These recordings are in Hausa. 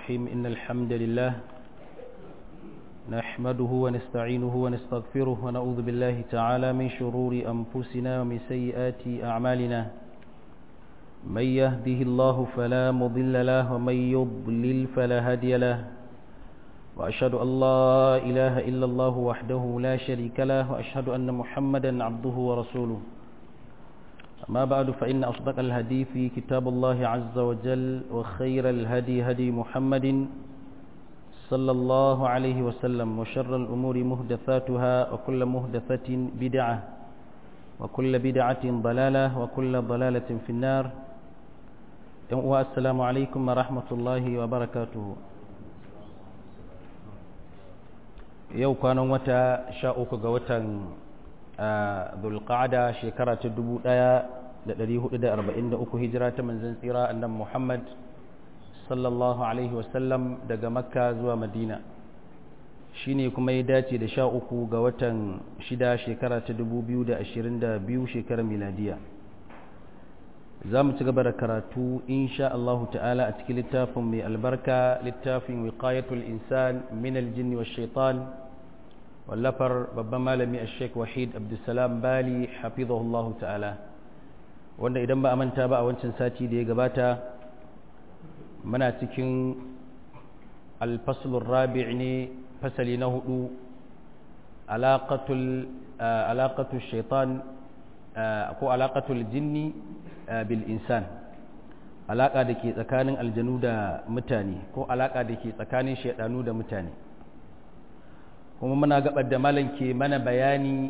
الرحيم إن الحمد لله نحمده ونستعينه ونستغفره ونعوذ بالله تعالى من شرور أنفسنا ومن سيئات أعمالنا من يهده الله فلا مضل له ومن يضلل فلا هادي له وأشهد أن لا إله إلا الله وحده لا شريك له وأشهد أن محمدا عبده ورسوله أما بعد فإن أصدق الهدي في كتاب الله عز وجل وخير الهدي هدي محمد صلى الله عليه وسلم وشر الأمور مهدثاتها وكل مهدثة بدعة وكل بدعة ضلالة وكل ضلالة في النار والسلام عليكم ورحمة الله وبركاته yau kwanan wata sha uku ga watan zulqa'ada shekara ta dubu ɗaya da ɗari hudu da arba'in da uku hijira ta manzan tsira annan muhammad sallallahu alaihi wasallam daga makka zuwa madina shi ne kuma ya dace da sha uku ga watan shida shekara ta dubu biyu da ashirin da biyu shekarar miladiya za mu ci gaba da karatu insha Allahu ta'ala a cikin littafin mai albarka littafin wiqayatul insan min aljinni wa shaitan wallafar babban malami a sheik wahid abdulsalam bali hafizahullahu ta'ala wanda idan ba a manta ba a wancan sati da ya gabata muna cikin alfasulun rabi' ne fasali na hudu alaƙatul shaitan ko alaƙatul jinni bil insan alaƙa da ke tsakanin aljanu da mutane ko alaƙa da ke tsakanin shaidanu da mutane kuma muna gabar da malam ke mana bayani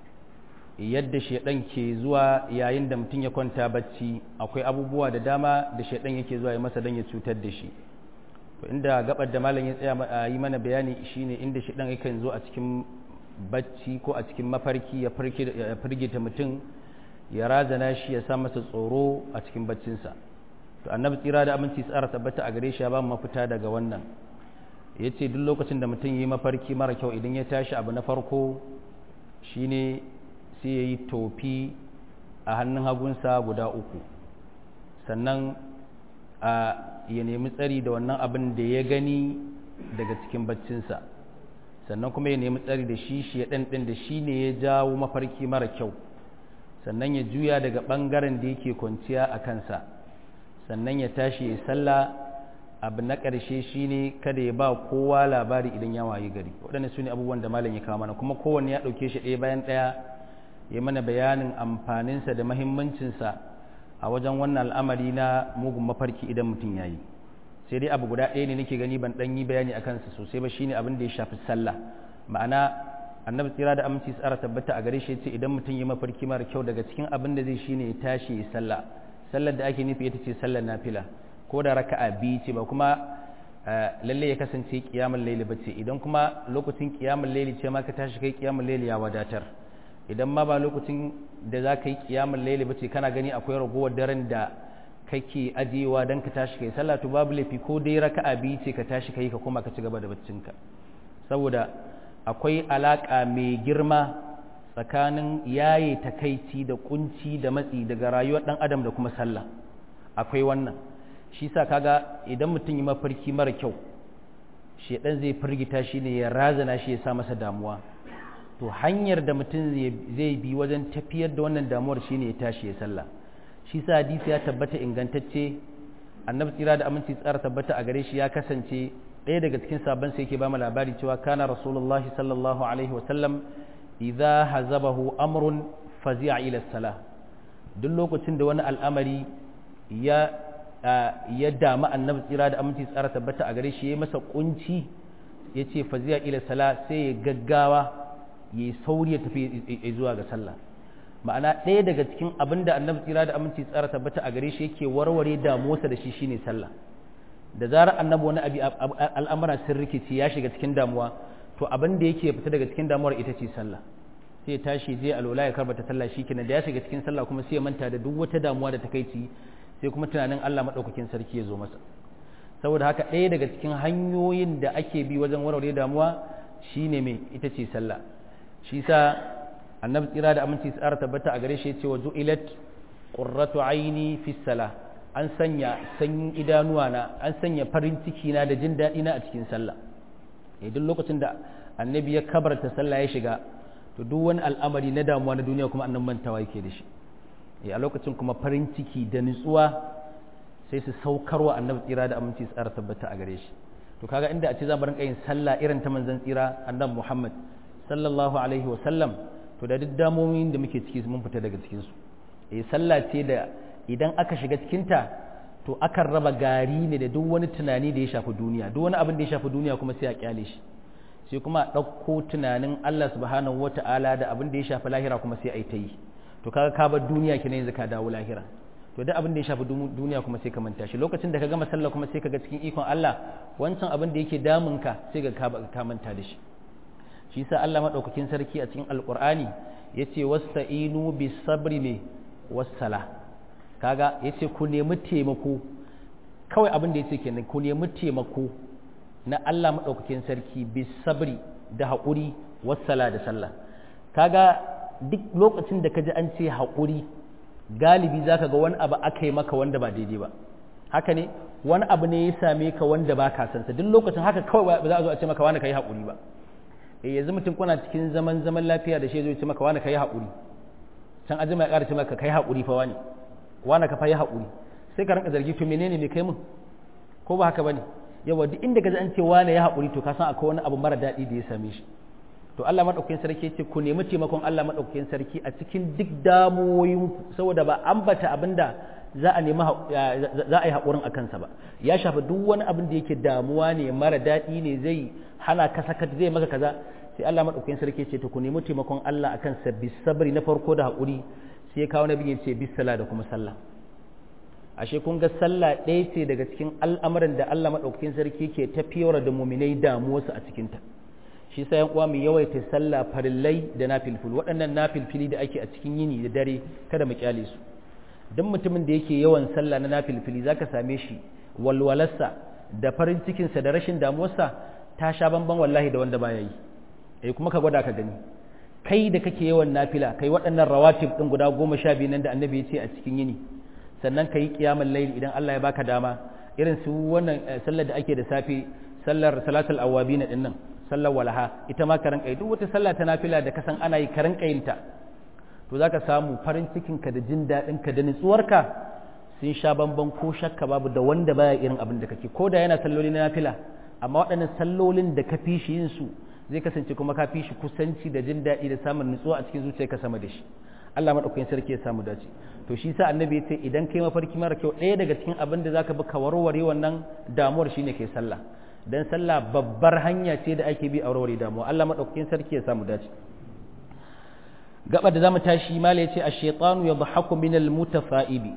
yadda shaidan ke zuwa yayin da mutum ya kwanta bacci akwai abubuwa da dama da shaidan yake zuwa ya masa don ya cutar da shi to inda gabar da malam ya tsaya yi mana bayani shine inda shaidan yakan zo a cikin bacci ko a cikin mafarki ya firgita mutum ya razana shi ya sa masa tsoro a cikin baccinsa to annabi tsira da aminci tsara tabbata a gare shi ya ba mu mafita daga wannan ya ce duk lokacin da mutum yi mafarki mara kyau idan ya tashi abu na farko shine sai ya yi tofi a hannun hagunsa guda uku sannan a ya nemi tsari da wannan abin da ya gani daga cikin baccinsa sannan kuma ya nemi tsari da shi shi ya ɗanɗin da shi ne ya jawo mafarki mara kyau sannan ya juya daga ɓangaren da yake kwanciya a kansa sannan ya tashi ya sallah abu na ƙarshe shine kada ya ba kowa labari idan ya wayi gari waɗanda su ne abubuwan da malam ya kawo mana kuma kowanne ya ɗauke shi ɗaya bayan ɗaya ya mana bayanin amfaninsa da mahimmancinsa a wajen wannan al'amari na mugun mafarki idan mutum ya yi sai dai abu guda ɗaya ne nake gani ban ɗan yi bayani a kansa sosai ba shine abin da ya shafi sallah ma'ana annabi tsira da aminci tsara tabbata a gare shi ce idan mutum ya mafarki mara kyau daga cikin abin da zai shine ya tashi ya sallah sallar da ake nufi ita ce sallar nafila ko da raka'a biyu ce ba kuma lalle ya kasance kiyamul laili ba ce idan kuma lokacin kiyamul laili ce ma ka tashi kai kiyamul laili ya wadatar idan ma ba lokacin da za ka yi kiyamul laili ba ce kana gani akwai ragowar daren da kake ajiyewa don ka tashi kai sallah to babu laifi ko dai raka'a biyu ce ka tashi kai ka koma ka ci gaba da baccinka saboda akwai alaka mai girma tsakanin yaye takaici da kunci da matsi daga rayuwar dan adam da kuma sallah akwai wannan shi sa kaga idan mutum yi mafarki mara kyau shedan zai firgita shi ne ya razana shi ya sa masa damuwa to hanyar da mutum zai bi wajen tafiyar da wannan damuwar shine ya tashi ya sallah shi sa hadisi ya tabbata ingantacce annabi tsira da aminci tsara tabbata a gare shi ya kasance ɗaya daga cikin sabon sai yake ba mu labari cewa kana rasulullahi sallallahu alaihi wa sallam idza hazabahu amrun fazi'a ila salah duk lokacin da wani al'amari ya ya damu annabi tsira da aminci tsara tabbata a gare shi ya masa kunci ya ce fazi'a ila sala sai ya gaggawa ya yi sauri ya tafi zuwa ga sallah ma'ana ɗaya daga cikin abin da annabi tsira da aminci tsara tabbata a gare shi yake warware damuwarsa da shi shine sallah da zarar annabi wani abi al'amura sun rikici ya shiga cikin damuwa to abin da yake fita daga cikin damuwar ita ce sallah sai tashi je alwala ya karbata sallah shikenan da ya shiga cikin sallah kuma sai ya manta da duk wata damuwa da takaici sai kuma tunanin Allah madaukakin sarki ya zo masa saboda haka ɗaya daga cikin hanyoyin da ake bi wajen warware damuwa shine me ita ce sallah shi sa annabi tsira da aminci tsara tabbata a gare shi ya ce wa ju'ilat qurratu aini fi salah an sanya sanyin idanuwa na an sanya farin ciki na da jin daɗi na a cikin sallah duk lokacin da annabi ya kabarta sallah ya shiga to duk wani al'amari na damuwa na duniya kuma annan mantawa yake da shi a lokacin kuma farin ciki da nutsuwa sai su saukarwa annabi tsira da aminci su tsara tabbata a gare shi to kaga inda a ce za mu rinka yin sallah irin ta manzon tsira annabi Muhammad sallallahu alaihi wa sallam to da duk damomin da muke ciki mun fita daga cikin su eh sallah ce da idan aka shiga cikin ta to akan raba gari ne da duk wani tunani da ya shafi duniya duk wani abin da ya shafi duniya kuma sai a kyale shi sai kuma a ɗauko tunanin Allah subhanahu wata'ala da abin da ya shafi lahira kuma sai a yi ta yi to kaga ka bar duniya kina yanzu ka dawo lahira to duk abin da ya shafi duniya kuma sai ka manta shi lokacin da ka gama sallah kuma sai ka ga cikin ikon Allah wancan abin da yake damun ka sai ga ka manta da shi shi yasa Allah madaukakin sarki a cikin alqur'ani yace wasta'inu bis sabri ne wassala kaga yace ku nemi taimako kawai abin da yace kenan ku nemi taimako na Allah madaukakin sarki bis sabri da haƙuri wassala da sallah kaga duk lokacin da ka ji an ce haƙuri galibi za ka ga wani abu aka yi maka wanda ba daidai ba haka ne wani abu ne ya same ka wanda ba ka sansa duk lokacin haka kawai ba za a zo a ce maka wani ka yi haƙuri ba eh yanzu mutum kuna cikin zaman zaman lafiya da shi zai ce maka wani ka yi haƙuri can ajima ya ƙara ce maka ka yi haƙuri fa wani wani ka fa yi haƙuri sai ka rinka zargi to menene me kai mun ko ba haka bane yawa duk inda ka ji an ce wani ya haƙuri to ka san akwai wani abu mara daɗi da ya same shi to Allah madaukakin sarki ce ku nemi taimakon Allah madaukakin sarki a cikin duk damuwoyinku saboda ba ambata abinda za a nemi za a yi haƙurin a kansa ba ya shafi duk wani abin da yake damuwa ne mara daɗi ne zai hana ka sakat zai maka kaza sai Allah madaukakin sarki ce to ku nemi taimakon Allah akan sabbi sabri na farko da haƙuri sai kawo nabi ya ce bisala da kuma sallah ashe kun ga sallah ɗaya ce daga cikin al'amuran da Allah madaukakin sarki ke tafiyar da muminai damuwarsu a cikinta shi sa uwa mu yawaita sallah farillai da nafilfil waɗannan nafilfili da ake a cikin yini da dare kada mu kyale su don mutumin da yake yawan sallah na nafilfili zaka same shi walwalarsa da farin cikinsa da rashin damuwarsa ta sha bamban wallahi da wanda baya yi eh kuma ka gwada ka gani kai da kake yawan nafila kai waɗannan rawatib ɗin guda goma sha biyu nan da annabi ya ce a cikin yini sannan ka yi ƙiyamar laili idan Allah ya baka dama irin su wannan sallar da ake da safe sallar salatul awwabina ɗin nan sallar walaha ita ma karan kai duk wata sallah ta nafila da kasan ana yi karan kayinta to zaka samu farin cikin ka da jin daɗin ka da nutsuwarka sun sha bamban ko shakka babu da wanda baya irin abin da kake ko da yana salloli na nafila amma waɗannan sallolin da ka fi shi yin su zai kasance kuma ka fi shi kusanci da jin daɗi da samun nutsuwa a cikin zuciyarka sama da shi Allah madaukakin sarki ya samu dace to shi sa annabi ya ce idan kai mafarki mara kyau ɗaya daga cikin abin da zaka bi ka warware wannan damuwar shine kai sallah dan sallah babbar hanya ce da ake bi a warware damuwa Allah madaukakin sarki ya samu dace gaba da zamu tashi mala yace ash-shaytanu yadhaku min al-mutafa'ibi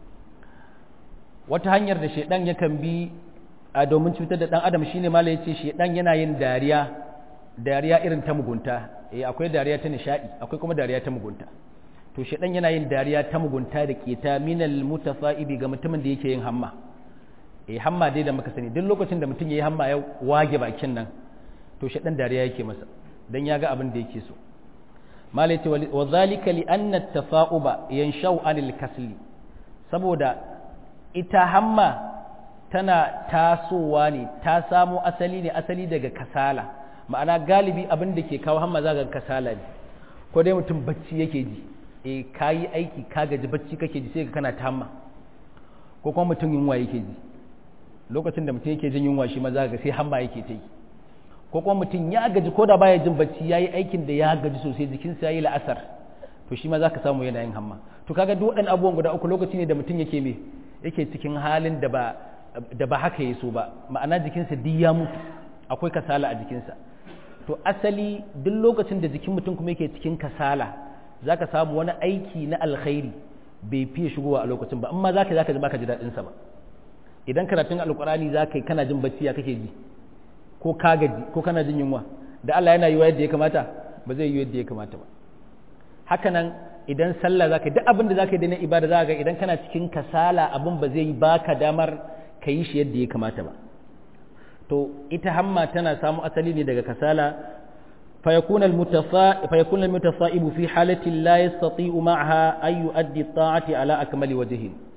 wata hanyar da shaydan yakan bi a domin cutar da dan adam shine mala yace shaydan yana yin dariya dariya irin ta mugunta eh akwai dariya ta nishadi akwai kuma dariya ta mugunta to shaydan yana yin dariya ta mugunta da keta min al-mutafa'ibi ga mutumin da yake yin hamma eh hamma dai da muka sani duk lokacin da mutum yayi hamma ya wage bakin nan to shi dan dariya yake masa dan ya ga abin da yake so malai ce wa zalika li anna tafa'uba yanshau anil kasli saboda ita hamma tana tasowa ne ta samo asali ne asali daga kasala ma'ana galibi abin da ke kawo hamma zaga kasala ne ko dai mutum bacci yake ji eh kayi aiki ka gaji bacci kake ji sai ka kana ta hamma ko kuma mutum yunwa yake ji lokacin da mutum yake jin yunwa shi maza ga sai hamma yake ta yi ko kuma mutum ya gaji ko da baya jin bacci yayi aikin da ya gaji sosai jikinsa yayi la'asar to shi ma za ka samu yana yin hamma to kaga duk waɗannan abubuwan guda uku lokaci ne da mutum yake me yake cikin halin da ba da ba haka yaso ba ma'ana jikinsa duk ya mutu akwai kasala a jikinsa to asali duk lokacin da jikin mutum kuma yake cikin kasala zaka samu wani aiki na alkhairi bai fiye shigowa a lokacin ba amma zaka zaka ji baka ji daɗin sa ba idan karatun alkurani za ka yi kana jin bacci ya kake ji ko ka gaji ko kana jin yunwa da Allah yana yi wa yadda ya kamata ba zai yi yadda ya kamata ba haka nan idan sallah za ka yi duk abin da za ka yi da na ibada za ka ga idan kana cikin kasala abin ba zai baka damar ka yi shi yadda ya kamata ba to ita hamma tana samu asali ne daga kasala فيكون المتفا... فيكون المتفائب في حالة لا يستطيع معها أن يؤدي الطاعة على أكمل وجه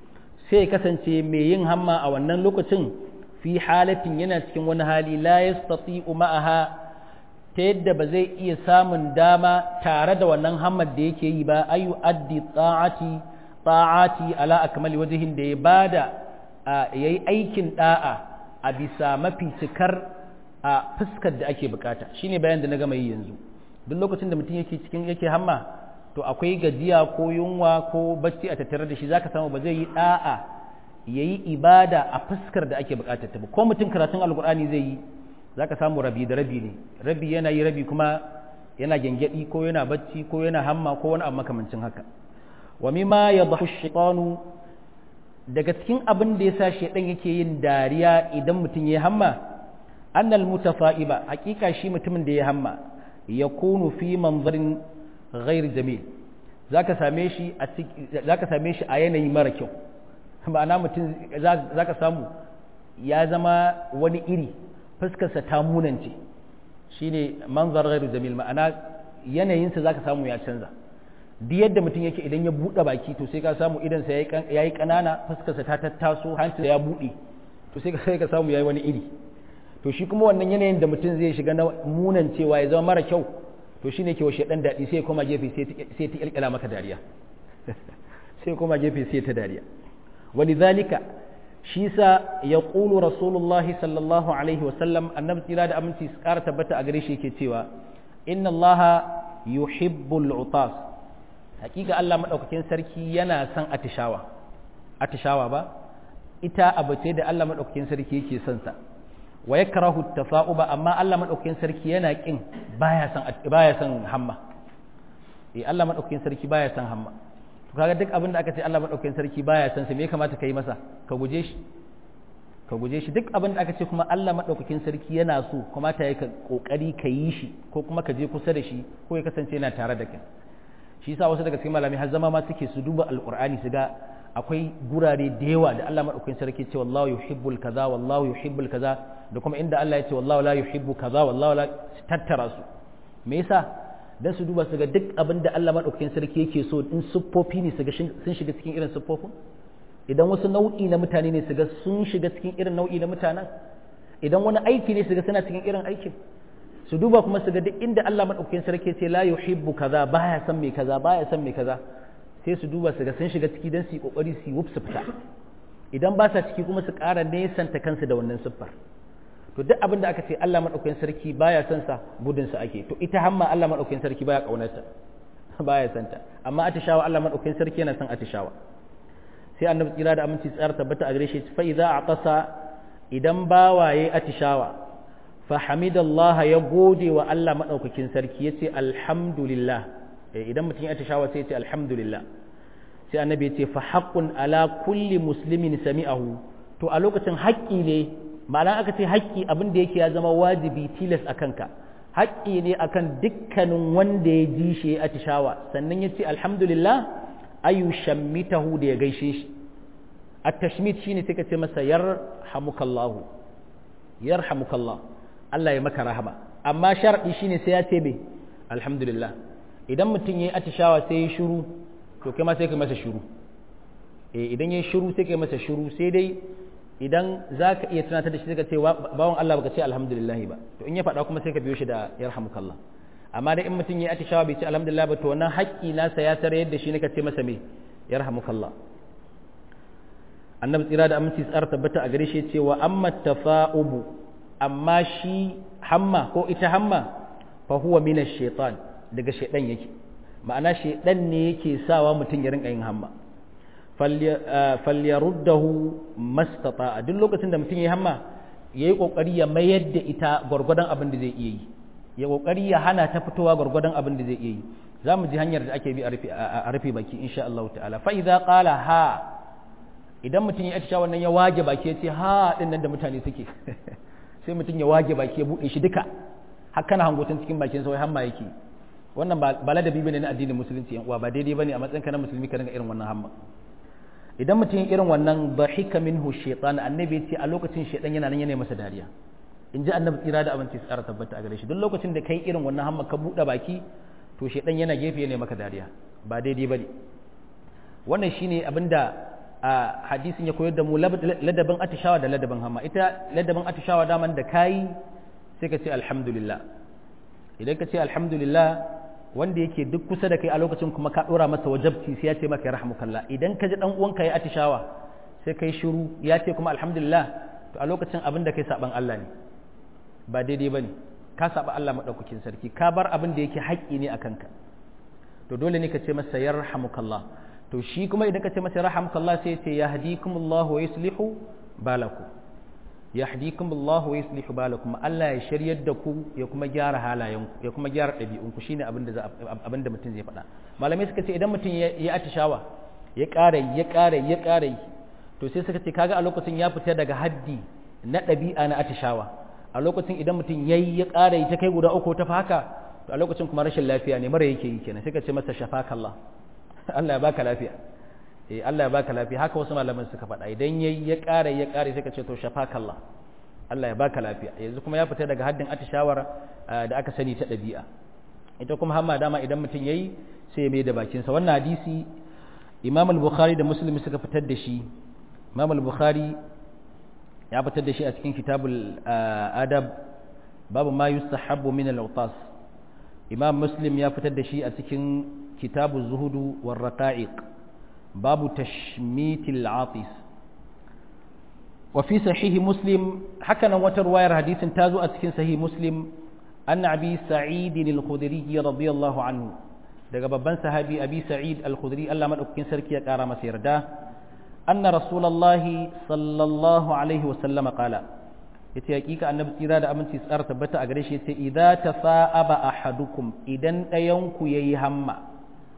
sai ya kasance mai yin hamma a wannan lokacin fi halatin yana cikin wani hali la yastati'u ma'aha ta yadda ba zai iya samun dama tare da wannan hammar da yake yi ba ayu addi ta'ati ta'ati ala akmali wajhin da ya bada yayi aikin da'a a bisa mafi cikar a fuskar da ake bukata shine bayan da na gama yi yanzu duk lokacin da mutum yake cikin yake hamma to akwai gajiya ko yunwa ko bacci a tattare da shi zaka samu ba zai yi da'a yayi ibada a fuskar da ake bukatar ta ba ko mutum karatun alkur'ani zai yi zaka samu rabi da rabi ne rabi yana yi rabi kuma yana gengedi ko yana bacci ko yana hamma ko wani abu makamancin haka wa mimma yadhu shaytanu daga cikin abin da yasa shaydan yake yin dariya idan mutum ya hamma annal mutafa'iba hakika shi mutumin da ya hamma yakunu fi manzarin ghair jamil zaka same shi a zaka same shi a yanayi mara kyau ma'ana mutum zaka samu ya zama wani iri fuskarsa ta munance shine manzar ghairu jamil ma'ana yanayinsa zaka samu ya canza duk yadda mutum yake idan ya buɗe baki to sai ka samu idansa ya yi ƙanana fuskarsa ta tattaso hancinsa ya buɗe to sai ka samu ya yi wani iri to shi kuma wannan yanayin da mutum zai shiga na munan cewa ya zama mara kyau to shine ke washe dan daɗi sai koma gefe sai ta ƙirƙira maka dariya sai koma gefe sai ta dariya walidhalika shi sa ya ƙulu rasulullahi sallallahu alaihi wasallam annabi tsira da aminci su ƙara tabbata a gare shi yake cewa inna allaha yuhibbul utas hakika Allah madaukakin sarki yana son atishawa atishawa ba ita abu ce da Allah madaukakin sarki yake son sa wa yakrahu tafa'uba amma Allah madaukakin sarki yana kin baya son baya son hamma eh Allah madaukakin sarki baya son hamma to kaga duk abin da aka ce Allah madaukakin sarki baya son sa me ya kamata kai masa ka guje shi ka guje shi duk abin da aka ce kuma Allah madaukakin sarki yana so kuma ta yi ka kokari ka yi shi ko kuma ka je kusa da shi ko ya kasance yana tare da kai shi yasa wasu daga cikin malami har zama ma suke su duba alqur'ani su ga akwai gurare da yawa da Allah madaukakin sarki ce wallahu yuhibbul kaza wallahu yuhibbul kaza da kuma inda Allah ya ce wallahu la yuhibbu kaza wallahu la tattara su me yasa dan su duba su ga duk abin da Allah madaukakin sarki yake so in siffofi ne su ga sun shiga cikin irin siffofin idan wasu nau'i na mutane ne su ga sun shiga cikin irin nau'i na mutanen idan wani aiki ne su ga suna cikin irin aikin su duba kuma su ga duk inda Allah madaukakin sarki ce la yuhibbu kaza baya san me kaza baya san me kaza sai su duba su ga sun shiga ciki dan su yi kokari su yi wuf su fita idan ba sa ciki kuma su ƙara nesanta kansu da wannan siffar to duk abin da aka ce Allah madaukakin sarki baya san sa gudun sa ake to ita hamma Allah madaukakin sarki baya kaunarta baya san ta amma atishawa Allah madaukakin sarki yana san atishawa sai annabi tsira da aminci tsayar tabbata a gare shi fa idza aqasa idan bawaye atishawa fa hamidallaha ya gode wa Allah madaukakin sarki yace alhamdulillah idan mutum ya atishawa sai yace alhamdulillah sai annabi yace fa haqqun ala kulli muslimin sami'ahu to a lokacin haƙƙi ne ma'ana aka ce haƙƙi abin da yake ya zama wajibi tilas a kanka haƙƙi ne akan dukkanin wanda ya ji shi ya atishawa sannan ya ce alhamdulillah ayu shammitahu da ya gaishe shi at-tashmit shine sai ka ce masa yarhamukallahu yarhamukallah Allah ya maka rahama amma sharadi shine sai ya ce me alhamdulillah idan mutum yayi atishawa sai ya shiru to kai ma sai ka masa shiru eh idan yayi shiru sai ka masa shiru sai dai idan za ka iya tunatar da shi ka ce bawan Allah baka ce alhamdulillah ba to in ya faɗa kuma sai ka biyo shi da yarhamukallah amma dai in mutum ya atishawa bai ce alhamdulillah ba to wannan haƙƙi nasa ya tare yadda shi ne ka ce masa me yarhamukallah annabi tsira da aminci tsara tabbata a gare shi ce wa amma tafa'ubu amma shi hamma ko ita hamma fa huwa min ash-shaytan daga shaydan yake ma'ana shaydan ne yake sawa mutum ya rinka yin hamma falyaruddahu mastata duk lokacin da mutum ya hamma yayi kokari ya mayar da ita gwargwadon abin da zai iya yi ya kokari ya hana ta fitowa gwargwadon abin da zai iya yi zamu ji hanyar da ake bi a rufe baki insha Allah ta'ala fa idza qala ha idan mutum ya atisha wannan ya wage baki ya ce ha din nan da mutane suke sai mutum ya wage baki ya bude shi duka har kana hangotin cikin bakin sa wai hamma yake wannan ba ladabi bane na addinin musulunci yan uwa ba daidai bane a matsayin ka na musulmi ka dinga irin wannan hamma idan mutum irin wannan dhahika minhu shaytan annabi ya ce a lokacin shaytan yana nan yana masa dariya in ji annabi tsira da abinci tsara tabbata a gare shi duk lokacin da kai irin wannan hamma ka buɗe baki to shaytan yana gefe yana maka dariya ba daidai bane wannan shine abinda a hadisin ya koyar da mu ladabin atishawa da ladabin hamma ita ladabin atishawa daman da kayi sai ka ce alhamdulillah idan ka ce alhamdulillah wanda yake duk kusa da kai a lokacin kuma ka dora masa wajabci sai ya ce maka rahmukallah idan ka ji dan uwanka ya atishawa sai kai shiru ya ce kuma alhamdulillah to a lokacin abin da kai saban Allah ne ba daidai bane ka saba Allah madaukakin sarki ka bar abin da yake haƙƙi ne akan ka to dole ne ka ce masa yarhamukallah to shi kuma idan ka ce masa yarhamukallah sai ya ce yahdikumullahu wa yuslihu balakum yahdikumullahu wa yuslihu balakum Allah ya shiryar da ku ya kuma gyara halayenku ya kuma gyara ɗabi'unku shine abin da abin da mutum zai faɗa malamai suka ce idan mutum ya atishawa ya ƙara ya ƙara ya ƙara to sai suka ce kaga a lokacin ya fita daga haddi na ɗabi'a na atishawa a lokacin idan mutum yayi ya ƙara ta kai guda uku ta haka to a lokacin kuma rashin lafiya ne mara yake yi kenan sai ka ce masa shafakallah Allah ya baka lafiya eh Allah ya baka lafiya haka wasu malaman suka faɗa idan yayi ya ƙara ya ƙare sai ka ce to shafakallah Allah ya baka lafiya yanzu kuma ya fita daga haddin atishawar da aka sani ta ɗabi'a ita kuma hamma dama idan mutum yayi sai ya mai da bakinsa wannan hadisi Imam al-Bukhari da Muslim suka fitar da shi Imam al-Bukhari ya fitar da shi a cikin kitabul adab babu ma yustahabbu min al-awtas Imam Muslim ya fitar da shi a cikin kitabuz zuhudu war raqa'iq babu tashmitil atis وفي صحيح مسلم حكنا وترواير حديث تازو أتكن صحيح مسلم أن أبي سعيد الخدري رضي الله عنه daga babban sahabi abi sa'id al-khudri Allah madaukakin sarki ya kara masa yarda anna rasulullahi sallallahu alaihi wa sallam qala yace hakika annabi tsira da aminci tsara tabbata a gare shi yace idza tasa'aba ahadukum idan dayan ku yayi hamma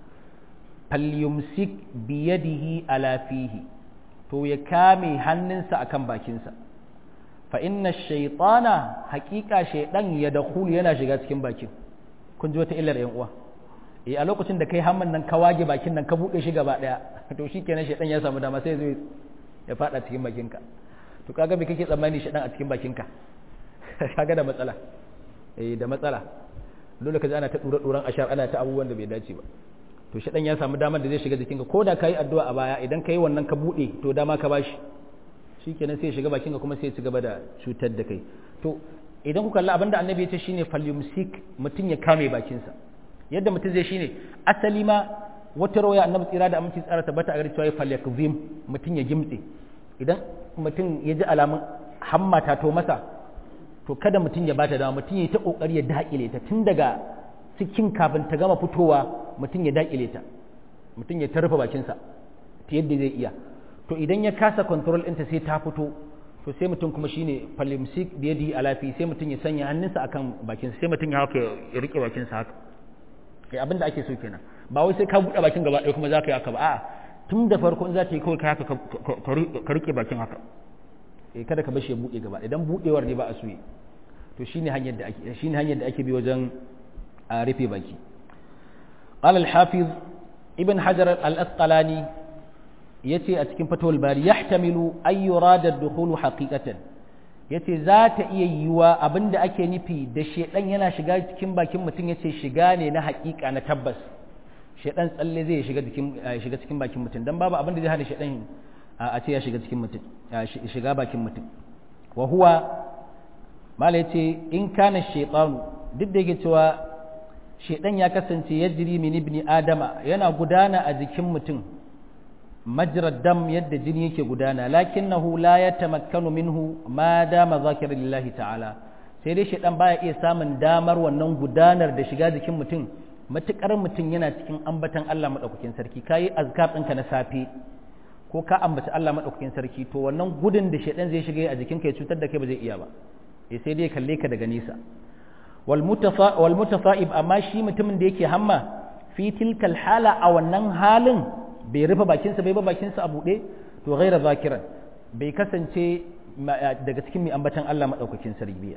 falyumsik bi yadihi ala fihi to ya kame hannunsa akan bakinsa fa inna shaytana haqiqa shaydan ya dakhulu yana shiga cikin bakin kun ji wata illar yan uwa eh a lokacin da kai hamman nan ka wage bakin nan ka bude shi gaba daya to shikenan shaydan ya samu dama sai zai ya fada cikin bakinka to kaga me kake tsammani shaydan a cikin bakinka kaga da matsala eh da matsala dole ka ji ana ta dura duran ashar ana ta abubuwan da bai dace ba to shaydan ya samu damar da zai shiga jikinka ko da kai addu'a a baya idan kai wannan ka bude to dama ka bashi shikenan sai ya shiga bakinka kuma sai ya ci gaba da cutar da kai to idan ku kalli abinda annabi ya ce shine falyumsik mutum ya kame bakinsa yadda mutum zai shine asali ma wata rawaya annabi tsira da aminci tsara tabbata a gari cewa falyakzim mutum ya gimtse idan mutum ya ji alamun hammata to masa to kada mutum ya bata dama mutum ya ta kokari ya dakile ta tun daga cikin kafin ta gama fitowa mutum ya dakile ta mutum ya tarfa bakinsa ta yadda zai iya to idan ya kasa control ɗinta sai ta fito to sai mutum kuma shine falimsik biyadi alafi sai mutum ya sanya hannunsa akan bakinsa sai mutum ya haka ya rike bakinsa haka kai abin da ake so kenan ba wai sai ka buɗe bakin gaba ɗaya kuma za ka yi haka ba a'a tun da farko in za ta yi kawai ka haka ka rike bakin haka eh kada ka bashi ya buɗe gaba idan buɗewar ne ba a suyi to shine hanyar da ake shine hanyar da ake bi wajen a rufe baki قال الحافظ ابن حجر الأسقلاني yace a cikin fatawul bari yahtamilu ay yurada ad-dukhulu haqiqatan yace za ta iya yiwa abinda ake nufi da shedan yana shiga cikin bakin mutum yace shiga ne na haƙiƙa na tabbas shedan tsalle zai shiga cikin shiga cikin bakin mutum dan babu abinda zai hana shedan a ce ya shiga cikin mutum shiga bakin mutum wa huwa mala yace in kana shaytanu duk da yake cewa shedan ya kasance yajri min ibni adama yana gudana a jikin mutum majrad dam yadda jini yake gudana lakinnahu la yatamakkanu minhu ma dama zakira lillahi ta'ala sai dai shedan baya iya samun damar wannan gudanar da shiga jikin mutum matukar mutum yana cikin ambatan Allah madaukakin sarki kayi azkar ɗinka na safe ko ka ambaci Allah madaukakin sarki to wannan gudun da shedan zai shiga a jikinka ya cutar da kai ba zai iya ba eh sai dai kalle ka daga nesa wal mutafa wal mutafa'ib amma shi mutumin da yake hamma fi tilkal hala a wannan halin bai rufe bakinsa bai ba bakinsa a buɗe to gaira zakiran bai kasance daga cikin mai ambatan Allah maɗaukakin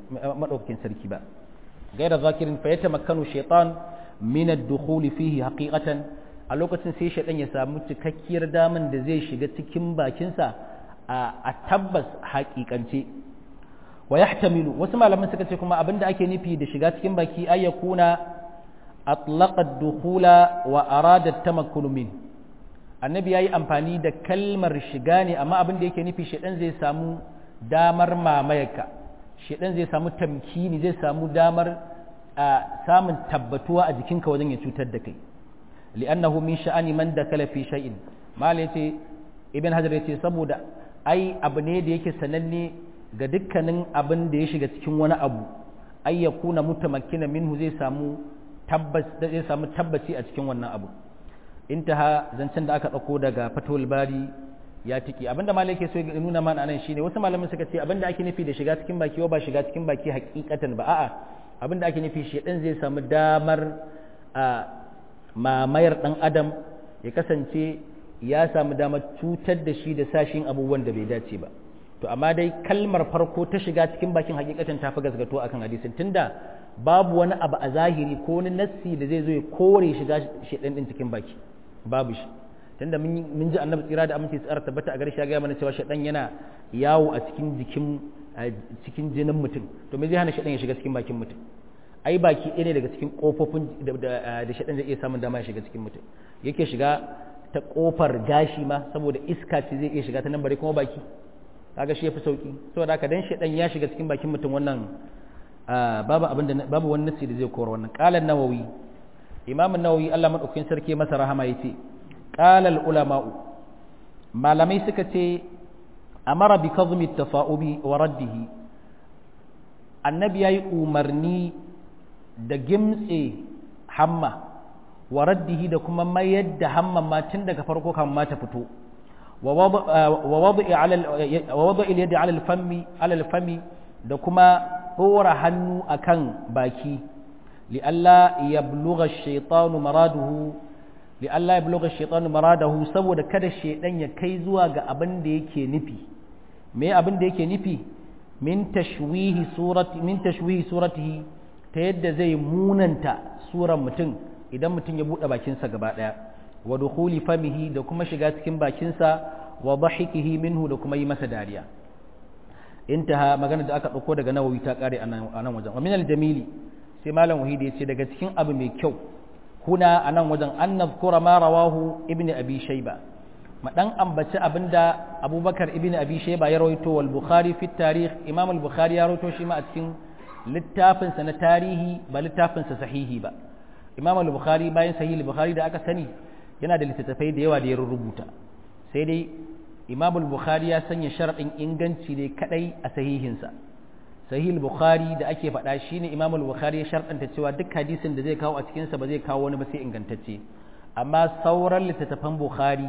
sarki ba gaira zakirin fa ya tamakkanu shaitan min ad-dukhuli fihi haqiqatan a lokacin sai shaitan ya samu cikakkiyar daman da zai shiga cikin bakinsa a tabbas haƙiƙance wa yahtamilu wasu malaman suka ce kuma abinda ake nufi da shiga cikin baki ayyakuna atlaqa ad-dukhula wa arada at-tamakkunu min annabi ya yi amfani da kalmar shiga ne amma abin da yake nufi shaidan zai samu damar mamayarka shaidan zai samu tamkini zai samu damar samun tabbatuwa a jikinka wajen ya cutar da kai li'annahu min sha'ani man dakala fi shay'in mal yace ibn hajar yace saboda ai abu ne da yake sananne ga dukkanin abin da ya shiga cikin wani abu ay yakuna mutamakkina minhu zai samu tabbas zai samu tabbaci a cikin wannan abu intaha zancen da aka dauko daga fatul bari ya tiki abinda malai yake so ya nuna mana anan shine wasu malaman suka ce abinda ake nufi da shiga cikin baki ba shiga cikin baki hakikatan ba a'a abinda ake nufi shedan zai samu damar a mamayar dan adam ya kasance ya samu damar cutar da shi da sashin abubuwan da bai dace ba to amma dai kalmar farko ta shiga cikin bakin hakikatan ta fi gasgato akan hadisin tunda babu wani abu a zahiri ko wani nassi da zai zo ya kore shiga shedan din cikin baki babu shi tunda mun ji annabi tsira da aminci tsara tabbata a garshe ya gaya mana cewa shedan yana yawo a cikin jikin cikin jinin mutum to me zai hana shedan ya shiga cikin bakin mutum ai baki ɗaya ne daga cikin kofofin da shedan zai iya samun dama ya shiga cikin mutum yake shiga ta kofar gashi ma saboda iska ce zai iya shiga ta nan bare kuma baki kaga shi yafi sauki saboda haka dan shedan ya shiga cikin bakin mutum wannan babu abin da babu wani nasi da zai kora wannan qala an-nawawi imam an-nawawi Allah madaukakin sarki masa rahama yace qala al-ulama'u malamai suka ce amara bi kazmi at-tafa'ubi wa raddihi annabi yayi umarni da gimtse hamma wa raddihi da kuma mayar da hamman ma tun daga farko kan ma ta fito wa wada'i al-yadi ala al-fami ala al-fami da kuma dora hannu akan baki li'alla yablugha ash-shaytanu maraduhu li'alla yablugha ash-shaytanu maradahu saboda kada shaydan ya kai zuwa ga abin da yake nufi me abin da yake nufi min tashwihi surati min tashwihi suratihi ta yadda zai munanta suran mutum idan mutum ya bude bakinsa gaba daya wa dukhuli famihi da kuma shiga cikin bakinsa wa dhahikihi minhu da kuma yi masa dariya intaha magana da aka dauko daga nawawi ta kare a nan wajen wa min al-jamili sai malam wahidi yace daga cikin abu mai kyau kuna a nan wajen an nazkura ma rawahu ibnu abi shayba ma dan ambaci abinda abubakar ibnu abi shayba ya rawaito wal bukhari fi tarikh imam al bukhari ya rawaito shi ma a cikin littafin sa na tarihi ba littafin sa sahihi ba imam al bukhari bayan sahih al bukhari da aka sani yana da littattafai da yawa da ya rubuta sai dai imam al bukhari ya sanya sharadin inganci ne kadai a sahihinsa sahih al bukhari da ake faɗa shine imam al bukhari ya sharɗanta cewa duk hadisin da zai kawo a cikin sa ba zai kawo wani ba sai ingantacce amma sauran littattafan bukhari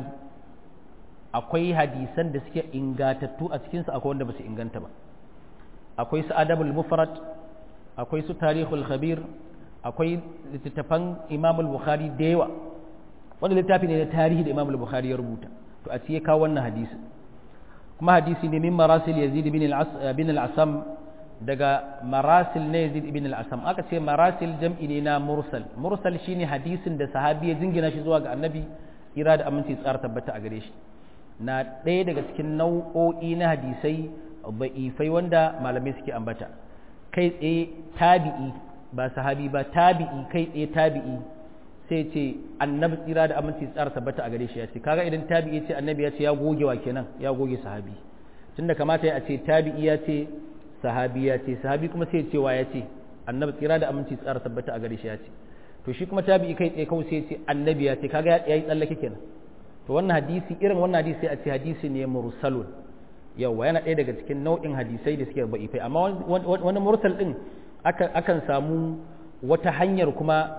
akwai hadisan da suke ingatattu a cikinsu akwai wanda ba su inganta ba akwai su adabul mufrad akwai su tarihul khabir akwai littattafan imam al-bukhari da yawa wanda littafi ne na tarihi da imam al-bukhari ya rubuta to a ciye kawo wannan hadisi kuma hadisi ne min marasil yazid bin al-asam daga marasil na yazid ibn al-asam aka ce marasil jam'i ne na mursal mursal shine hadisin da sahabi ya jingina shi zuwa ga annabi ira da aminci tsara tabbata a gare shi na ɗaya daga cikin nau'o'i na hadisai ba'ifai wanda malamai suke ambata kai tsaye tabi'i ba sahabi ba tabi'i kai tsaye tabi'i sai ce annabi tsira da aminci tsara tabbata a gare shi ya ce kaga idan tabi'i ce annabi ya ce ya goge wa kenan ya goge sahabi tunda kamata ya ce tabi'i ya ce sahabi ya ce sahabi kuma sai cewa ya ce annabi tsira da aminci tsara tabbata a gare shi ya ce to shi kuma tabi'i kai tsaye kawai sai ce annabi ya ce kaga ya yi tsallake kenan to wannan hadisi irin wannan hadisi sai a ce hadisi ne mursalun yawa yana ɗaya daga cikin nau'in hadisai da suke ba'ifai amma wani mursal din akan samu wata hanyar kuma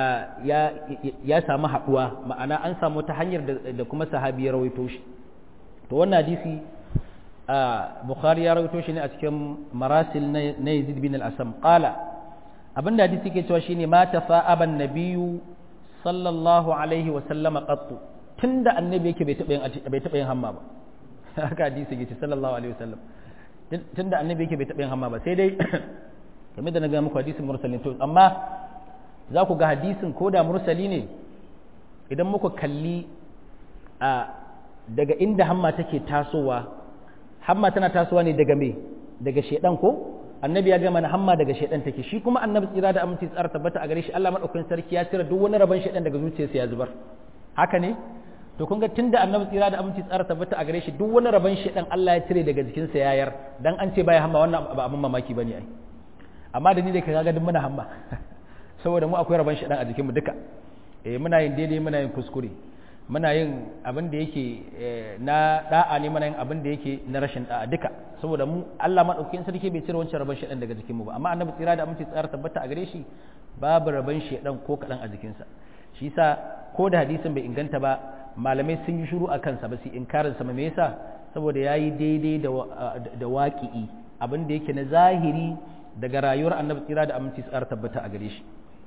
ya samu haɗuwa ma'ana an samu wata hanyar da kuma sahabi ya rawaito shi to wannan hadisi bukhari ya rawaito shi ne a cikin marasil na yazid bin al-asam qala abinda hadisi ke cewa shine ma tafa'aban nabiyyu sallallahu alaihi wa sallama qattu tunda annabi yake bai taɓa yin bai taɓa yin hamma ba haka hadisi yake sallallahu alaihi wa sallam tunda annabi yake bai taɓa yin hamma ba sai dai kamar da na ga muku hadisin mursalin to amma za ku ga hadisin ko da mursali ne idan muka kalli a daga inda hamma take tasowa hamma tana tasowa ne daga me daga shedan ko annabi ya gama na hamma daga shedan take shi kuma annabi tsira da aminci tsara tabbata a gare shi Allah madaukakin sarki ya cire duk wani rabon shedan daga zuciyarsa ya zubar haka ne to kun ga tunda annabi tsira da aminci tsara tabbata a gare shi duk wani rabon shedan Allah ya cire daga jikinsa yayar dan an ce baya hamma wannan ba abin mamaki bane ai amma da ni da kaga duk muna hamma saboda mu akwai rabon shedan a jikinmu duka eh muna yin daidai muna yin kuskure muna yin abin da yake na da'a ne muna yin abin da yake na rashin da'a duka saboda mu Allah madaukakin sarki bai cire wancan rabon shedan daga jikinmu ba amma annabi tsira da aminci tsara tabbata a gare shi babu rabon shedan ko kadan a jikinsa shi yasa ko da hadisin bai inganta ba malamai sun yi shiru a kansa ba su inkarin sa me yasa saboda yayi daidai da da waqi'i abin da yake na zahiri daga rayuwar annabi tsira da aminci tsara tabbata a gare shi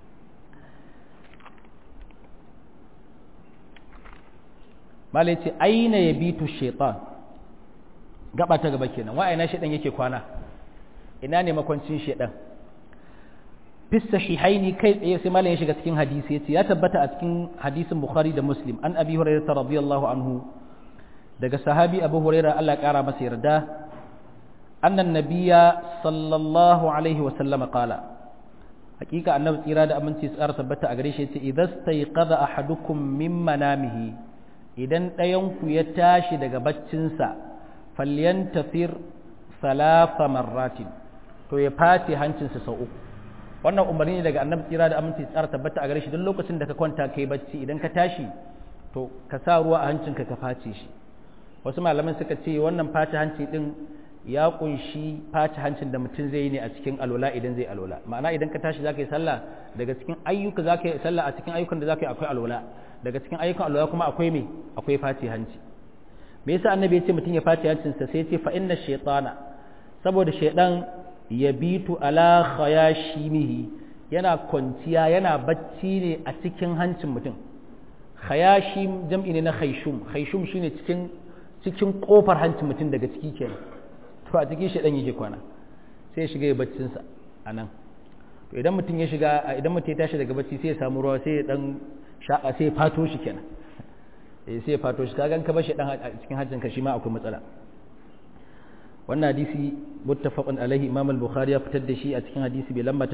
malai ce aina ya bitu shaitan gaba ta gaba kenan wa aina shaitan yake kwana ina ne makwancin shaitan fissa shihaini kai tsaye sai malai ya shiga cikin hadisi yace ya tabbata a cikin hadisin bukhari da muslim an abi hurairah radiyallahu anhu daga sahabi abu hurairah Allah ya kara masa yarda annan nabiyya sallallahu alaihi wa sallama qala hakika annabi tsira da aminci tsara tabbata a gare shi yace idastayqadha ahadukum min manamihi idan ɗayanku ya tashi daga baccinsa falyantafir salafa marratin to ya fate hancinsa sau uku wannan umarni ne daga annabi tsira da aminci tsara tabbata a gare shi duk lokacin da ka kwanta kai bacci idan ka tashi to ka sa ruwa a hancinka ka face shi wasu malaman suka ce wannan face hanci din ya kunshi face hancin da mutum zai yi ne a cikin alwala idan zai alwala ma'ana idan ka tashi zaka yi sallah daga cikin ayyuka zaka yi sallah a cikin ayyukan da zaka yi akwai alwala daga cikin ayyukan alwala kuma akwai me akwai face hanci me yasa annabi ya ce mutum ya face hancinsa sai ya ce fa inna shaytana saboda shaydan yabitu ala khayashimihi yana kwanciya yana bacci ne a cikin hancin mutum khayashim jam'i ne na khayshum khayshum shine cikin cikin kofar hancin mutum daga ciki kenan to a cikin shaydan yake kwana sai ya shiga ya baccin sa anan to idan mutum ya shiga idan mutum ya tashi daga bacci sai ya samu ruwa sai ya dan sha'a sai ya fato shi kenan eh sai ya fato shi kaga ka bar shi dan a cikin hajjin ka shi ma akwai matsala wannan hadisi muttafaqun alaihi imam al-bukhari ya fitar da shi a cikin hadisi bai lamba ta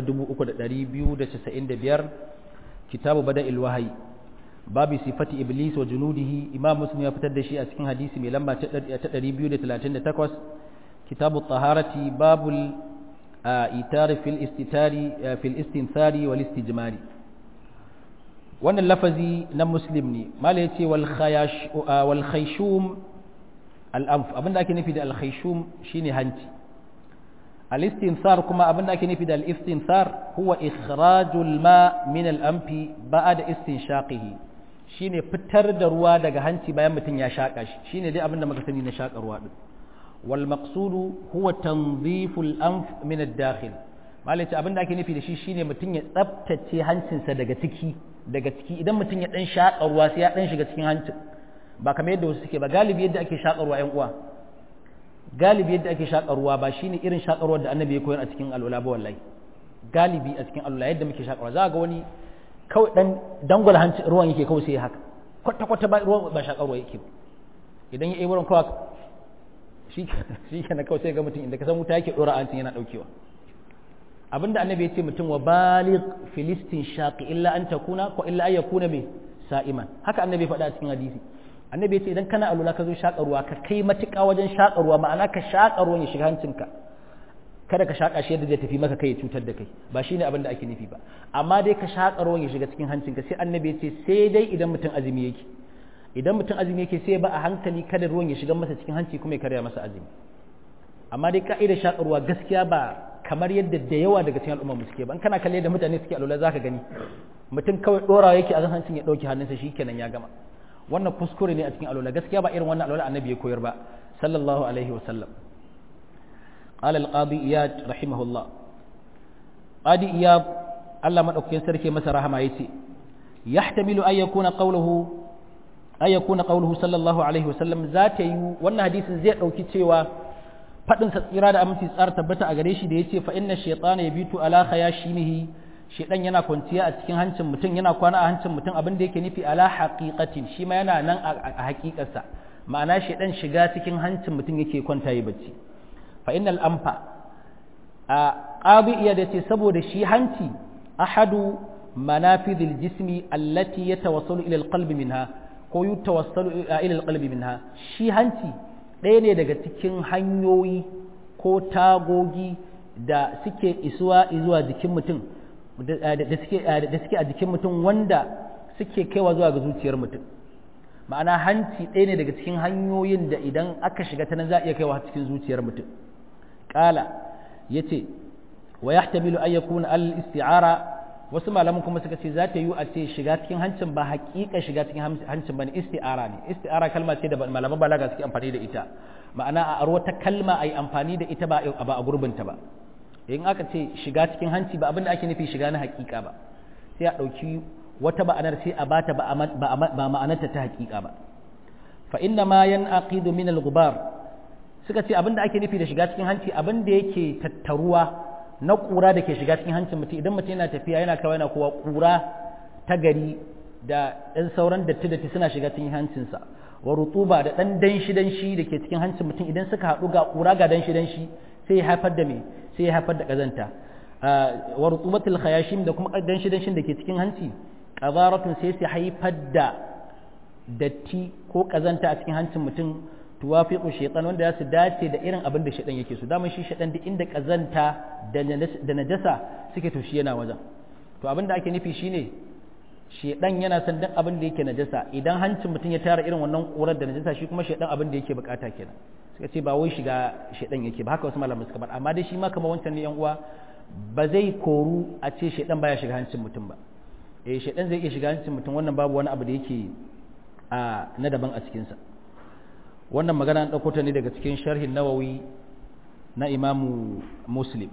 3295 kitabu bada'il wahyi babu sifati iblis wa junudihi imam muslim ya fitar da shi a cikin hadisi mai lamba ta 238 kitabu taharati babul itari fil istitari fil istinthari wal istijmari wannan lafazi na muslim ne mala ya ce wal khayshum al'amf abinda ake nufi da al khayshum shine hanci al istinthar kuma abinda ake nufi da al istinthar huwa ikhrajul ma min al amfi ba'da istinshaqihi shine fitar da ruwa daga hanci bayan mutum ya shaka shi shine dai abinda muka sani na shaka ruwa din wal maqsudu huwa tanziful anf min ad dakhil malai ce abinda ake nufi da shi shine mutum ya tsaftace hancinsa daga ciki daga ciki idan mutum ya dan shaƙa ruwa sai ya dan shiga cikin hancin ba kamar yadda wasu suke ba galibi yadda ake shaƙa ruwa ƴan uwa galibi yadda ake shaƙa ruwa ba shine irin shaƙa ruwa da annabi ya koyar a cikin alwala ba wallahi galibi a cikin alwala yadda muke shaƙa ruwa za ga wani kawai dan dangwala hancin ruwan yake kawai sai haka kwata kwata ba ruwa ba shaƙa ruwa yake idan ya yi wurin kawai shi shi kenan kawai sai ga mutum inda ka san wuta yake dora hancin yana daukewa abinda annabi ya ce mutum wa baligh filistin shaqi illa an takuna ko illa ay yakuna me sa'iman haka annabi faɗa a cikin hadisi annabi ya ce idan kana alula ka zo shaƙa ruwa ka kai matuƙa wajen shaƙa ruwa ma'ana ka shaƙa ruwan ya shiga hancinka kada ka shaƙa shi yadda zai tafi maka kai ya cutar da kai ba shine abin da ake nufi ba amma dai ka shaƙa ruwan ya shiga cikin hancinka sai annabi ya ce sai dai idan mutum azumi yake idan mutum azumi yake sai ba a hankali kada ruwan ya shiga masa cikin hanci kuma ya karya masa azumi amma dai ka'idar shaƙa ruwa gaskiya ba kamar yadda da yawa daga cikin al'umma mu suke ba in kana kalle da mutane suke alwala zaka gani mutum kawai dora yake a hancin ya dauki hannunsa shikenan ya gama wannan kuskure ne a cikin alwala gaskiya ba irin wannan alwala annabi ya koyar ba sallallahu alaihi wa sallam qala al-qadi iyad rahimahullah qadi iyad Allah madaukakin sarki masa rahama yace yahtamilu ay yakuna qawluhu ay yakuna qawluhu sallallahu alaihi wa sallam zata yi wannan hadisin zai dauki cewa faɗin sa tsira da aminci tsara tabbata a gare shi da yace fa inna shaytana yabitu ala khayashimihi shaydan yana kwanciya a cikin hancin mutum yana kwana a hancin mutum abin da yake nufi ala haqiqatin shi ma yana nan a haƙiƙarsa ma'ana shaydan shiga cikin hancin mutum yake kwanta yi bacci fa innal amfa a qadi iya da ce saboda shi hanci ahadu manafidil jismi allati yatawassalu ila alqalbi minha ko yutawassalu ila alqalbi minha shi hanci ɗaya ne daga cikin hanyoyi ko tagogi da suke isuwa zuwa jikin mutum da suke a jikin mutum wanda suke kaiwa zuwa ga zuciyar mutum ma'ana hanci ɗaya ne daga cikin hanyoyin da idan aka shiga ta nan za a iya kaiwa cikin zuciyar mutum ƙala ya ce wa ya tamilu an yakuna al isti'ara wasu malaman kuma suka ce za ta yi a ce shiga cikin hancin ba haƙiƙa shiga cikin hancin ba ne isti'ara ne isti'ara kalma ce da malaman balaga suke amfani da ita ma'ana a aro ta kalma a yi amfani da ita ba a gurbinta ba in aka ce shiga cikin hanci ba abinda ake nufi shiga na haƙiƙa ba sai a ɗauki wata ma'anar sai a bata ba ma'anarta ta haƙiƙa ba fa inna ma yan aqidu min al-ghubar suka ce abinda ake nufi da shiga cikin hanci abinda yake tattaruwa na ƙura da ke shiga cikin hancin mutum idan mutum yana tafiya yana kawai yana kowa ƙura ta gari da ɗan sauran datti datti suna shiga cikin hancinsa wa rutuba da ɗan danshi danshi da ke cikin hancin mutum idan suka haɗu ga ƙura ga danshi danshi sai ya haifar da me sai ya haifar da ƙazanta wa rutubatul khayashim da kuma danshi danshin da ke cikin hanci qazaratun sai su haifar da datti ko ƙazanta a cikin hancin mutum tuwafiqu shaytan wanda za su dace da irin abin da shaytan yake so daman shi shaytan duk inda kazanta da najasa suke to shi yana wajen to abin da ake nufi shine shaytan yana son duk abin da yake najasa idan hancin mutum ya tara irin wannan kurar da najasa shi kuma shaytan abin da yake bukata kenan suka ce ba wai shiga shaytan yake ba haka wasu malamai suka bar amma dai shi ma kamar wancan ne yan uwa ba zai koru a ce shaytan baya shiga hancin mutum ba eh shaytan zai iya shiga hancin mutum wannan babu wani abu da yake a na daban a cikin sa wannan magana an ɗauko ta ne daga cikin sharhin nawawi na imamu muslim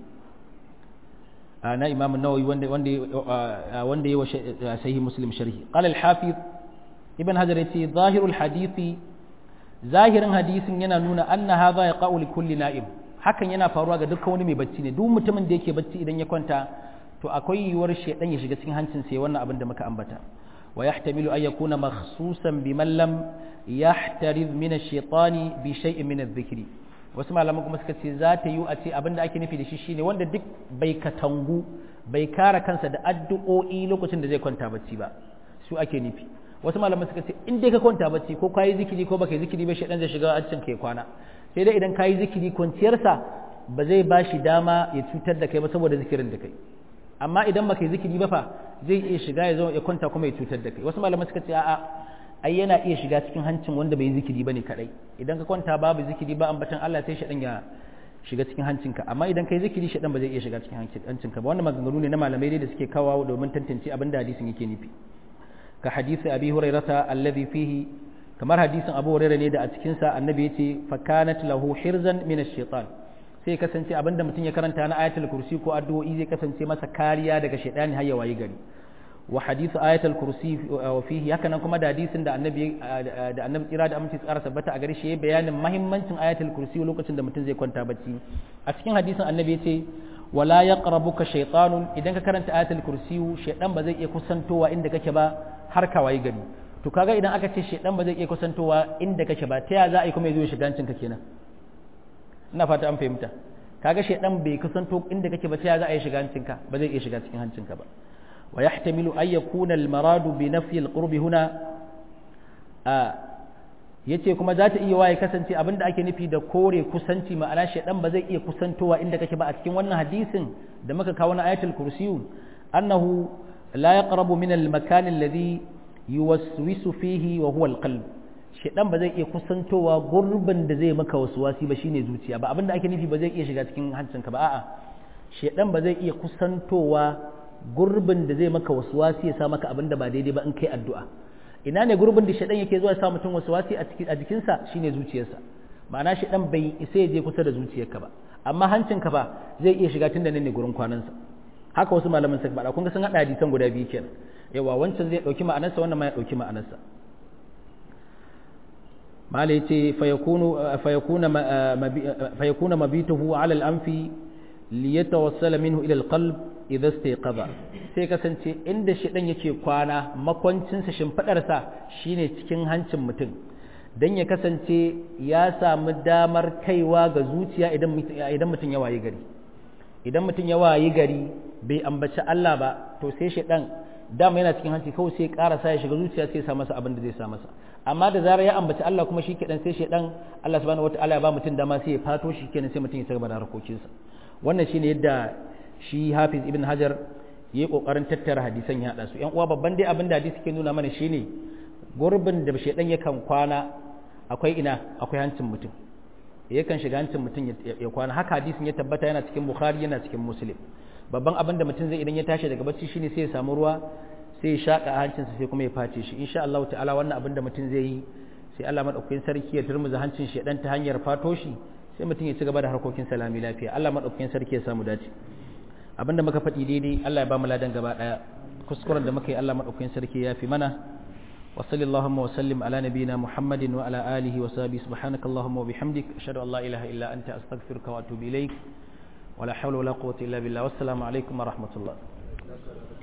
na imamu nawawi wanda wanda yi wa sahi muslim sharhi qala al-hafiz ibn hajar yace zahirul hadisi zahirin hadisin yana nuna anna hadha yaqa'u li kulli na'im hakan yana faruwa ga dukkan wani mai bacci ne duk mutumin da yake bacci idan ya kwanta to akwai yiwuwar shedan ya shiga cikin hancin sa wannan abin da muka ambata wa yahtamilu an yakuna makhsusan biman lam yahtariz min ash-shaytani bi shay'in min adh-dhikri wasu malaman kuma suka ce za ta yi a ce abin da ake nufi da shi shine wanda duk bai katangu bai kare kansa da addu'o'i lokacin da zai kwanta bacci ba su ake nufi wasu malaman suka ce in dai ka kwanta bacci ko kayi zikiri ko baka yi zikiri ba shedan zai shiga hancin kai kwana sai dai idan kayi zikiri kwanciyarsa ba zai ba shi dama ya cutar da kai ba saboda zikirin da kai amma idan baka yi zikiri ba fa zai iya shiga ya zo ya kwanta kuma ya cutar da kai wasu malaman suka ce a'a ai yana iya shiga cikin hancin wanda bai yi zikiri bane kadai idan ka kwanta babu zikiri ba ambatan Allah sai shaɗan ya shiga cikin hancinka amma idan kai zikiri shaɗan ba zai iya shiga cikin hancinka ba wannan maganganu ne na malamai dai da suke kawo domin tantance abin da hadisin yake nufi ka hadisi abi hurairata alladhi fihi kamar hadisin abu hurairah ne da a cikin sa annabi yace fa kanat lahu hirzan min ash-shaytan sai kasance abinda mutum ya karanta na ayatul kursi ko addu'o'i zai kasance masa kariya daga shaytani har ya wayi gari wa hadithu ayatul kursi wa fihi haka nan kuma da hadisin da annabi da annabi kira da aminci tsara tabbata a gare shi bayanin muhimmancin ayatul kursi lokacin da mutum zai kwanta bacci a cikin hadisin annabi yace wala yaqrabuka shaytanun idan ka karanta ayatul kursi shaydan ba zai iya kusantowa inda kake ba har ka wayi gari to kaga idan aka ce shaydan ba zai iya kusantowa inda kake ba ta ya za a yi kuma ya zo shiga ka kenan ina fata an fahimta kaga shaydan bai kusanto inda kake ba ta ya za a yi shiga hancinka ba zai iya shiga cikin hancinka ba ويحتمل أن يكون المراد بنفي القرب هنا yace kuma za ta iya waye kasance abin da ake nufi da kore kusanci ma'ana shaidan ba zai iya kusantowa inda kake ba a cikin wannan hadisin da muka kawo na ayatul kursiyu annahu la yaqrabu min al makan alladhi yuwaswisu fihi wa huwa al qalb shaidan ba zai iya kusantowa gurbin da zai maka waswasi ba shine zuciya ba abin da ake nufi ba zai iya shiga cikin hancinka ba a'a shaidan ba zai iya kusantowa gurbin da zai maka wasuwasi ya sa maka abin da ba daidai ba in kai addu'a ina ne gurbin da shaɗan yake zuwa ya sa mutum wasuwasi a jikinsa shine zuciyarsa ma'ana shaɗan bai isa ya je kusa da zuciyarka ba amma hancinka ba zai iya shiga tun da nan ne gurin kwanansa haka wasu malaman suka faɗa kun ga sun haɗa hadisan guda biyu kenan yawa wancan zai ɗauki ma'anarsa wannan ma ya ɗauki ma'anarsa mala yace fayakuna mabituhu ala al-anfi liyatawassala minhu ila al-qalb idza istayqadha sai kasance inda shedan yake kwana makwancinsa shimfidarsa shine cikin hancin mutum dan ya kasance ya samu damar kaiwa ga zuciya idan idan mutum ya wayi gari idan mutum ya wayi gari bai ambaci Allah ba to sai shedan dama yana cikin hanci kawai sai karasa ya shiga zuciya sai ya sa masa abin da zai sa masa amma da zarar ya ambaci Allah kuma shi kenan sai shedan Allah subhanahu wataala ya ba mutum dama sai ya fato shi kenan sai mutum ya ci gaba da harkokinsa wannan shine yadda shi Hafiz Ibn Hajar yayi kokarin tattara hadisan ya hada su yan uwa babban dai abin da hadisi ke nuna mana shine gurbin da shedan yakan kwana akwai ina akwai hancin mutum yakan shiga hancin mutum ya kwana haka hadisin ya tabbata yana cikin Bukhari yana cikin Muslim babban abin da mutum zai idan ya tashi daga bacci shine sai ya samu ruwa sai ya shaka a hancinsa sai kuma ya face shi insha Allah ta'ala wannan abin da mutum zai yi sai Allah madaukakin sarki ya turmuza hancin shi dan ta hanyar fato shi sai mutum ya ci gaba da harkokin salami lafiya Allah madaukakin sarki ya samu dace abin da muka faɗi daidai Allah ya ba mu ladan gaba daya kuskuren da muka yi Allah madaukakin sarki ya fi mana wa sallallahu wa sallim ala nabiyyina muhammadin wa ala alihi wa sahbihi subhanakallahumma wa bihamdik ashhadu an la ilaha illa anta astaghfiruka wa atubu ilaik ولا حول ولا قوة إلا بالله والسلام عليكم ورحمة الله